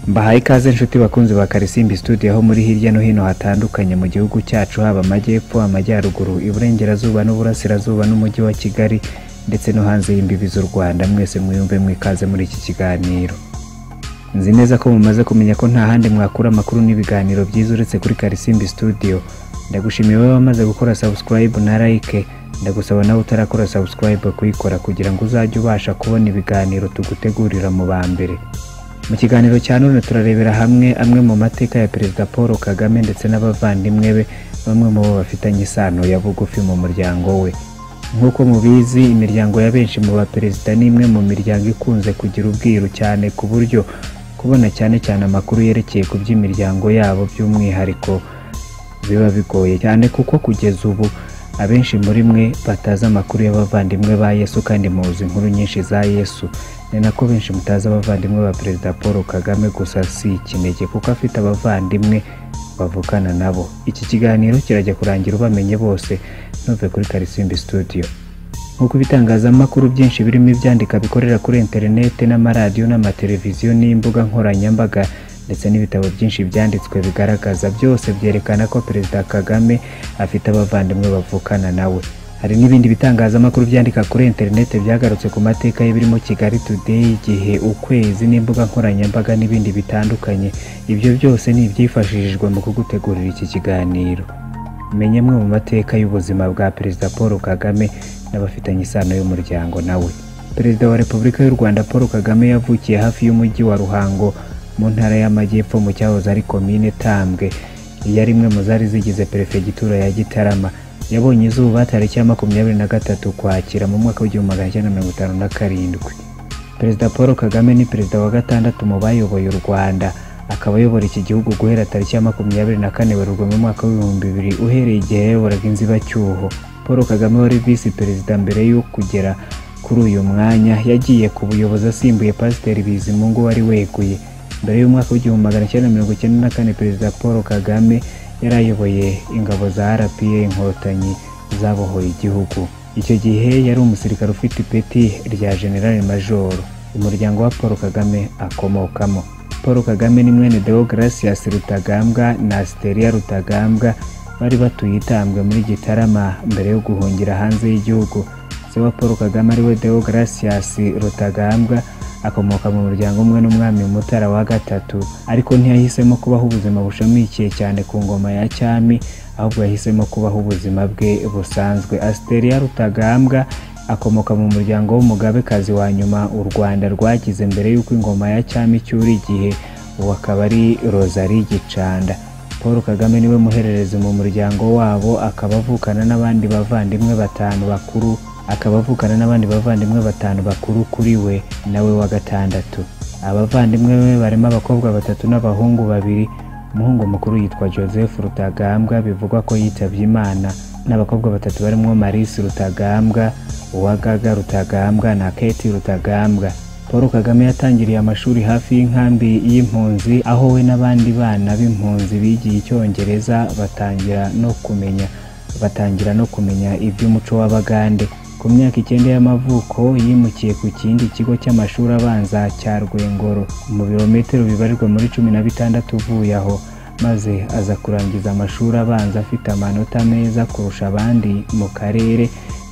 Mbahaye ikaze nshuti bakunzi ba Karisimbi Studio aho muri hirya no hino hatandukanye mu gihugu cyacu haba amajyepfo, amajyaruguru, iburengerazuba n'uburasirazuba n'umujyi wa Kigali ndetse no hanze y'imbibi z'u Rwanda mwese mwiyumve mwikaze muri iki kiganiro. Nzi neza ko mumaze kumenya ko nta handi mwakura amakuru n'ibiganiro byiza uretse kuri Karisimbi Studio. Ndagushimiye wowe wamaze gukora subscribe na like, ndagusaba nawe utarakora subscribe kuyikora kugira ngo uzajye ubasha kubona ibiganiro tugutegurira mu ba mbere. Mu kiganiro cya none turarebera hamwe amwe mu mateka ya Perezida Paul Kagame ndetse n'abavandimwe be bamwe mu bo bafitanye isano ya bugufi mu muryango we. Nk'uko mubizi imiryango ya benshi mu baperezida ni imwe mu miryango ikunze kugira ubwiru cyane ku buryo kubona cyane cyane amakuru yerekeye ku by'imiryango yabo by'umwihariko biba bigoye cyane kuko kugeza ubu abenshi muri mwe batazi amakuru y'abavandimwe ba Yesu kandi muzi inkuru nyinshi za Yesu ni nako benshi mutazi abavandimwe ba Perezida Paul Kagame gusa si ikinege kuko afite abavandimwe bavukana nabo iki kiganiro kirajya kurangira ubamenye bose ntuve kuri Karisimbi Studio nk'uko ibitangazamakuru byinshi birimo ibyandika bikorera kuri interineti n'amaradiyo n'amateleviziyo n'imbuga nkoranyambaga ndetse n'ibitabo byinshi byanditswe bigaragaza byose byerekana ko perezida kagame afite abavandimwe bavukana nawe hari n'ibindi bitangazamakuru byandika kuri interineti byagarutse ku mateka ye birimo kigali today igihe ukwezi n'imbuga nkoranyambaga n'ibindi bitandukanye ibyo byose ni ibyifashishijwe mu kugutegurira iki kiganiro menya amwe mu mateka y'ubuzima bwa perezida paul kagame n'abafitanye isano y'umuryango nawe perezida wa repubulika y'u rwanda paul kagame yavukiye hafi y'umujyi wa ruhango mu ntara y'amajyepfo mu cyahoze ari komine tambwe iyi ari imwe mu zari zigize perefegitura ya gitarama yabonye izuba tariki ya makumyabiri na gatatu ukwakira mu mwaka w'igihumbi magana cyenda mirongo itanu na karindwi perezida paul kagame ni perezida wa gatandatu mu bayoboye u rwanda akaba ayobora iki gihugu guhera tariki ya makumyabiri na kane werurwe mu mwaka w'ibihumbi bibiri uhereye igihe yayoboraga inzibacyuho paul kagame wari visi perezida mbere yo kugera kuri uyu mwanya yagiye ku buyobozi asimbuye pasiteri bizimungu wari weguye mbere y'umwaka w'igihumbi magana cyenda mirongo icyenda na kane perezida paul kagame yari ayoboye ingabo za rpa inkotanyi zabohoye igihugu icyo gihe yari umusirikare ufite ipeti rya generale majoro umuryango wa paul kagame akomokamo paul kagame ni mwene deogratias rutagambwa na asiteria rutagambwa bari batuye itambwe muri gitarama mbere yo guhungira hanze y'igihugu se wa paul kagame ariwe deogratias rutagambwa akomoka mu muryango umwe n'umwami mutara wa gatatu ariko ntiyahisemo kubaho ubuzima bushamikiye cyane ku ngoma ya cyami ahubwo yahisemo kubaho ubuzima bwe busanzwe asiteria rutagambwa akomoka mu muryango w'umugabekazi wa nyuma u rwanda rwagize mbere y'uko ingoma ya cyami icyura igihe ubu akaba ari rosalie gicanda paul kagame niwe muhererezi mu muryango wabo akaba avukana n'abandi bavandimwe batanu bakuru akaba avukana n'abandi bavandimwe batanu bakuru kuri we nawe wa gatandatu abavandimwe be barimo abakobwa batatu n'abahungu babiri umuhungu mukuru yitwa joseph rutagambwa bivugwa ko yitabye imana n'abakobwa batatu barimo marisi rutagambwa uwagaga rutagambwa na keti rutagambwa paul kagame yatangiriye amashuri hafi y'inkambi y'impunzi aho we n'abandi bana b'impunzi bigiye icyongereza batangira no kumenya batangira no kumenya iby'umuco w'abagande ku myaka icyenda y'amavuko yimukiye ku kindi kigo cy'amashuri abanza cya rwengoro mu birometero bibarirwa muri cumi na bitandatu uvuye aho maze aza kurangiza amashuri abanza afite amanota meza kurusha abandi mu karere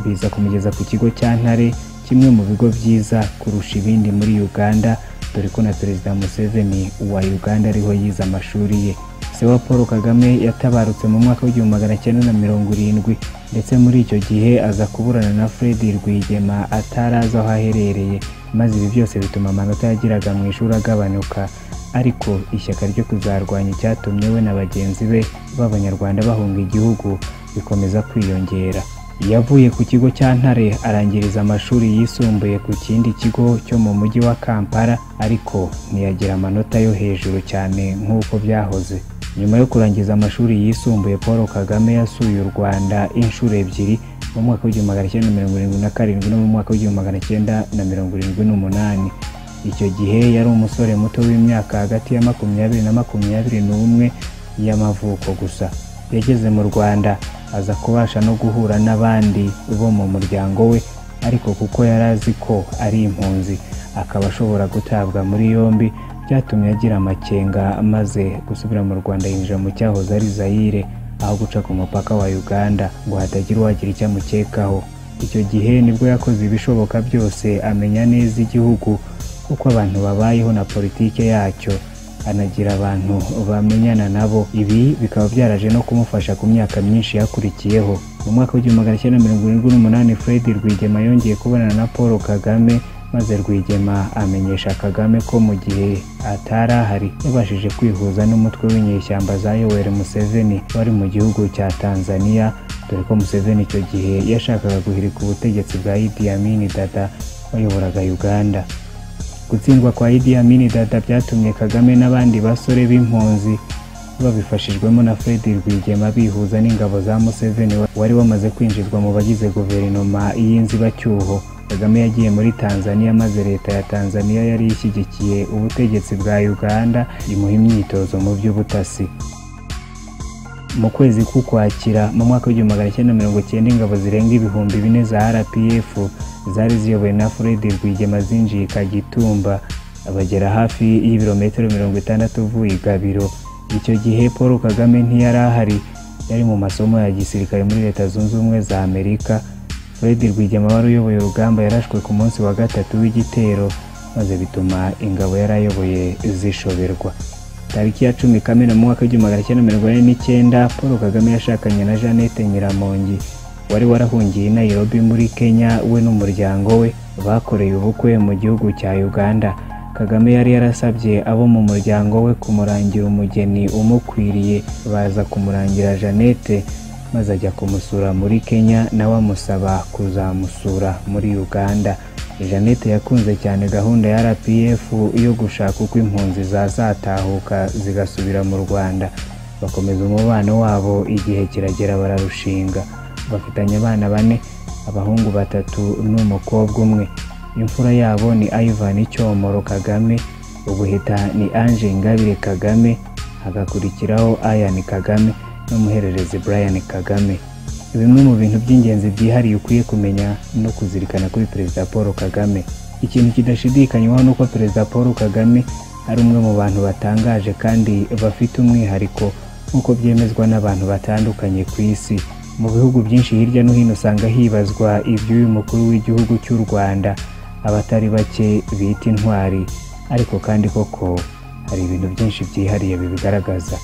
biza kumugeza ku kigo cya ntare kimwe mu bigo byiza kurusha ibindi muri uganda dore ko na perezida museveni wa uganda ariho yize amashuri ye se wa paul kagame yatabarutse mu mwaka w'igihumbi magana cyenda na mirongo irindwi ndetse muri icyo gihe aza kuburana na fred rwigema atarazi aho aherereye maze ibi byose bituma amanota yagiraga mu ishuri agabanuka ariko ishyaka ryo kuzarwanya icyatumye we na bagenzi be b'abanyarwanda bahunga igihugu bikomeza kwiyongera yavuye ku kigo cya ntare arangiriza amashuri yisumbuye ku kindi kigo cyo mu mujyi wa kampala ariko ntiyagira amanota yo hejuru cyane nk'uko byahoze nyuma yo kurangiza amashuri yisumbuye paul kagame yasuye u rwanda inshuro ebyiri mu mwaka w'igihumbi magana cyenda mirongo irindwi na karindwi no mu mwaka w'igihumbi magana cyenda na mirongo irindwi n'umunani icyo gihe yari umusore muto w'imyaka hagati ya makumyabiri na makumyabiri n'umwe y'amavuko gusa yageze mu rwanda aza kubasha no guhura n'abandi bo mu muryango we ariko kuko yari azi ko ari impunzi akaba ashobora gutabwa muri yombi byatumye agira amakenga maze gusubira mu rwanda yinjira mu cyahoze ari zayire aho guca ku mupaka wa uganda ngo hatagira uwagira icyo amukekaho icyo gihe nibwo yakoze ibishoboka byose amenya neza igihugu uko abantu babayeho na politike yacyo anagira abantu bamenyana nabo ibi bikaba byaraje no kumufasha ku myaka myinshi yakurikiyeho mu mwaka w'igihumbi magana cyenda mirongo irindwi n'umunani fred rwigema yongeye kubonana na paul kagame maze rwigema amenyesha kagame ko mu gihe atari ahari yabashije kwihuza n'umutwe w'inyeshyamba za yoweri museveni wari mu gihugu cya tanzania dore ko museveni icyo gihe yashakaga guhirika ubutegetsi bwa idi amini dada wayoboraga uganda gutsindwa kwa idi amini dada byatumye kagame n'abandi basore b'impunzi babifashijwemo na fred rwigema bihuza n'ingabo za museveni wari wamaze kwinjizwa mu bagize guverinoma y'inzibacyuho kagame yagiye muri tanzania maze leta ya tanzania yari ishyigikiye ubutegetsi bwa uganda imuha imyitozo mu by'ubutasi mu kwezi k'ukwakira mu mwaka w'igihumbi magana cyenda mirongo cyenda ingabo zirenga ibihumbi bine za rpf zari ziyobowe na fred rwigema zinjiye kagitumba bagera hafi y'ibirometero mirongo itandatu uvuye i gabiro icyo gihe paul kagame ntiyari ahari yari mu masomo ya gisirikare muri leta zunze ubumwe za amerika fred rwigema wari uyoboye urugamba yarashwe ku munsi wa gatatu w'igitero maze bituma ingabo yari ayoboye zishoberwa tariki ya cumi kamena mu mwaka w'igihumbi magana cyenda mirongo ine n'icyenda paul kagame yashakanye na jeannette nyiramongi wari warahungiye i nairobi muri kenya we n'umuryango we bakoreye ubukwe mu gihugu cya uganda kagame yari yarasabye abo mu muryango we kumurangira umugeni umukwiriye baza kumurangira jeannette maze ajya kumusura muri kenya nawe amusaba kuzamusura muri uganda jeannette yakunze cyane gahunda ya rpf yo gushaka uko impunzi zazatahuka zigasubira mu rwanda bakomeza umubano wabo igihe kiragera bararushinga bafitanye abana bane abahungu batatu n'umukobwa umwe imfura yabo ni ivan icyomoro kagame ubuheta ni ange ingabire kagame hagakurikiraho ayan kagame n'umuhererezi brian kagame bimwe mu bintu by'ingenzi byihariye ukwiye kumenya no kuzirikana kuri perezida paul kagame ikintu kidashidikanywaho ni uko perezida paul kagame ari umwe mu bantu batangaje kandi bafite umwihariko nk'uko byemezwa n'abantu batandukanye ku isi mu bihugu byinshi hirya no hino usanga hibazwa iby'uyu mukuru w'igihugu cy'u rwanda abatari bake bita intwari ariko kandi koko hari ibintu byinshi byihariye bibigaragaza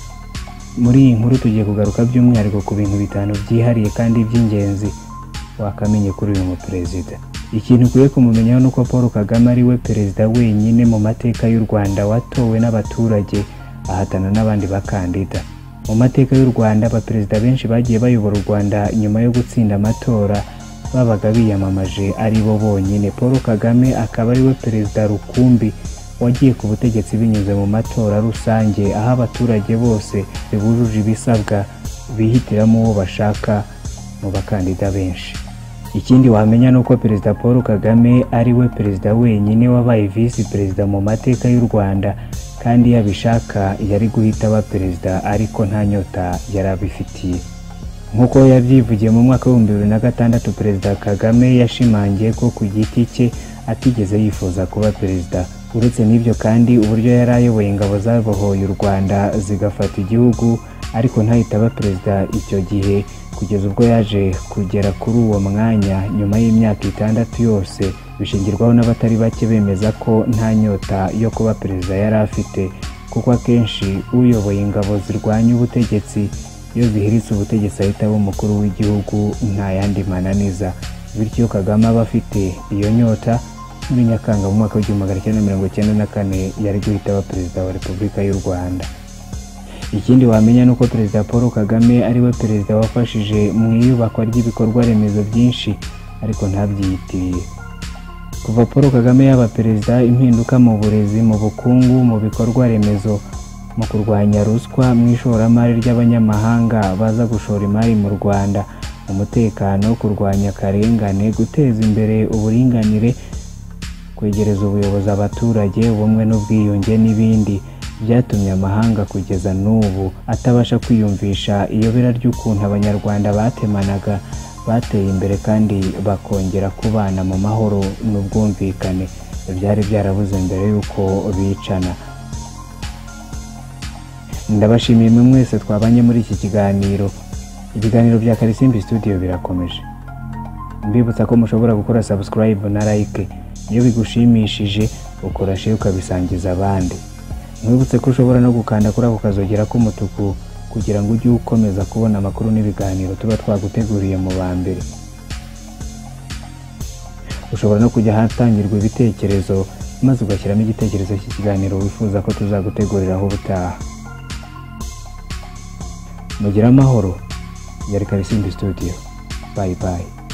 muri iyi nkuru tugiye kugaruka by'umwihariko ku bintu bitanu byihariye kandi by'ingenzi wakamenye kuri uyu muperezida ikintu ukwiye kumumenyaho ni uko paul kagame ari we perezida wenyine mu mateka y'u rwanda watowe n'abaturage ahatana n'abandi bakandida mu mateka y'u rwanda abaperezida benshi bagiye bayobora u rwanda nyuma yo gutsinda amatora babaga biyamamaje ari bo bonyine paul kagame akaba ari we perezida rukumbi wagiye ku butegetsi binyuze mu matora rusange aho abaturage bose bibujuje ibisabwa bihitiramo uwo bashaka mu bakandida benshi ikindi wamenya ni uko perezida paul kagame ari we perezida wenyine wabaye visi perezida mu mateka y'u rwanda kandi iyo abishaka yari guhita aba perezida ariko nta nyota yari abifitiye nk'uko yabyivugiye mu mwaka w'ibihumbi bibiri na gatandatu perezida kagame yashimangiye ko ku giti cye atigeze yifuza kuba perezida uretse n'ibyo kandi uburyo yari ayoboye ingabo zabohoye u rwanda zigafata igihugu ariko ntahita aba perezida icyo gihe kugeza ubwo yaje kugera kuri uwo mwanya nyuma y'imyaka itandatu yose bishingirwaho n'abatari bake bemeza ko nta nyota yo kuba perezida yari afite kuko akenshi uyoboye ingabo zirwanya ubutegetsi iyo zihiritse ubutegetsi ahita aba umukuru w'igihugu nta yandi mananiza bityo kagame aba afite iyo nyota muri nyakanga mu mwaka w'igihumbi magana cyenda mirongo icyenda na kane yari guhita aba perezida wa repubulika y'u rwanda ikindi wamenya ni uko perezida paul kagame ari we perezida wafashije mu iyubakwa ry'ibikorwa remezo byinshi ariko ntabyiyitiriye kuva paul kagame yaba perezida impinduka mu burezi mu bukungu mu bikorwa remezo mu kurwanya ruswa mu ishoramari ry'abanyamahanga baza gushora imari mu rwanda umutekano kurwanya akarengane guteza imbere uburinganire kwegereza ubuyobozi abaturage ubumwe n'ubwiyunge n'ibindi byatumye amahanga kugeza n'ubu atabasha kwiyumvisha iyobera ry'ukuntu abanyarwanda batemanaga bateye imbere kandi bakongera kubana mu mahoro n'ubwumvikane byari byarabuze mbere y'uko bicana ndabashimiye mwe mwese twabanye muri iki kiganiro ibiganiro bya karisimbi studio birakomeje mbibutsa ko mushobora gukora sabusikarayibu na like iyo bigushimishije ukora share ukabisangiza abandi mwibutse ko ushobora no gukanda kuri ako kazogera k'umutuku kugira ngo ujye ukomeza kubona amakuru n'ibiganiro tuba twaguteguriye mu ba mbere ushobora no kujya ahatangirwa ibitekerezo maze ugashyiramo igitekerezo cy'ikiganiro wifuza ko tuzaguteguriraho ubutaha mugire amahoro yari karisimbi studio bayi bayi